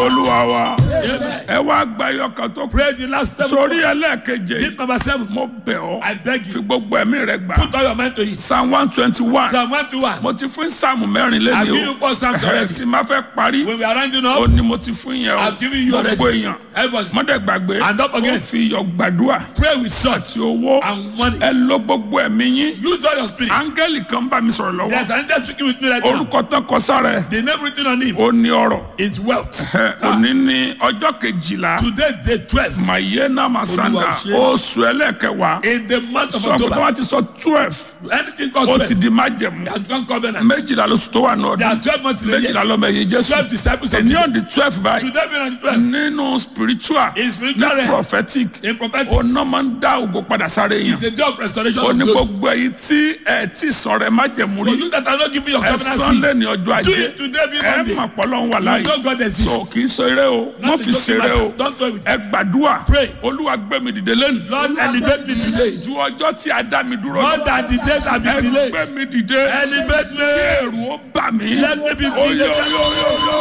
olúwa wa ẹ wá gba ẹyọkan tó kù Pray the last seven. sórí ẹlẹ́ẹ̀keje This number seven. mo bẹ̀ ọ́ I beg fi you. gbogbo ẹ̀mí rẹ gbà Put all your mind to it. psalm one twenty one Psalm one to one. mo ti fún sáàmù mẹ́rin I've lẹ́ni given you o four psalms ẹ already. ti máa fẹ́ parí When we are rounding ó up, ní mo ti fún yẹn o I've given you already. gbogbo èèyàn Everybody, mọ́dẹ̀ gbàgbé And don't forget. ó fi iyọ̀ gbàdúrà pray with salt àti owó and money. ẹ lo gbogbo ẹ̀mí yín Use all your spirit. áńgẹ́lì kan bá mi sọ̀rọ̀ lọ́wọ́ There's an angel speaking with me right now. orúkọ tán kọ sára ẹ̀ The name written on him ó ní ọ̀rọ̀ is wealth. Ẹ, òní ní ọjọ́ kejìlá Today, day 12. mayena masanda Olúwa ṣe. oṣù ẹlẹ́kẹwàá In the month of sọ pé October, wọ́n ti sọ twelve anything called ó 12 ti di májẹ̀mú has gone covenant. méjìlá lóṣù tó wà ní There are ọdún 12 months in a méjìlá year. lọ́mọ ẹ̀yìn jésù 12 disciples of ẹni ọ̀dì Jesus. twelve báyìí Today being on the 12. nínú spiritual In ní spiritual realm, prophetic in prophetic, ọ̀nà máa ń dá ògo padà sáré yẹn it's a day of restoration ó of ní glory. gbogbo èyí tí ẹ tí sọ̀rọ̀ ẹ májẹ̀mú For rí you that are not giving your ẹ covenant sọ́nlé seed, ní ọjọ́ do ajé it today being ẹ on the mà pọ́lọ́ ń wà You láàyè know God exists. so kì í ṣeré o Not wọ́n a fi joking ṣeré o matter. Don't toy with ẹ it. gbàdúrà Pray. olúwa gbé mi dìde lẹ́nu Lord, elevate me today. ju ọjọ́ tí a dá mi dúró More than the days have ẹ been gbé delayed. mi dìde Elevate me. ẹ̀rù ó bà mí Let me be Oyo, delivered. oyo, oyo, oyo.